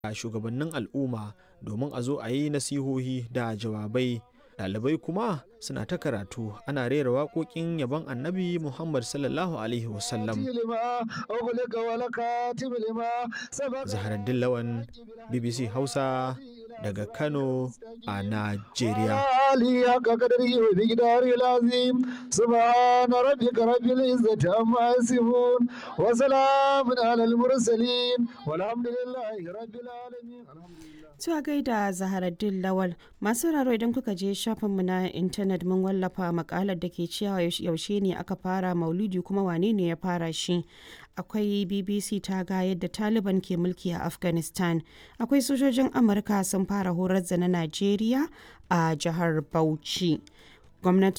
da shugabannin al'umma domin a zo a yi nasihohi da jawabai ɗalibai kuma suna ta karatu ana rera waƙoƙin yabon annabi muhammad sallallahu alaihi wasallam zaharaddin lawan bbc hausa daga kano a najeriya سبحان ربك رب العزة عما يصفون وسلام على المرسلين والحمد لله رب العالمين Tuwa gaida Zaharaddin Lawal masu raro idan kuka je shafinmu na intanet mun wallafa makalar da ke cewa yaushe ne aka fara maulidi kuma wane ne ya fara shi. Akwai BBC ta ga yadda Taliban ke mulki a Afghanistan. Akwai sojojin Amurka sun fara horar da na Najeriya a jihar Bauchi. Gwamnati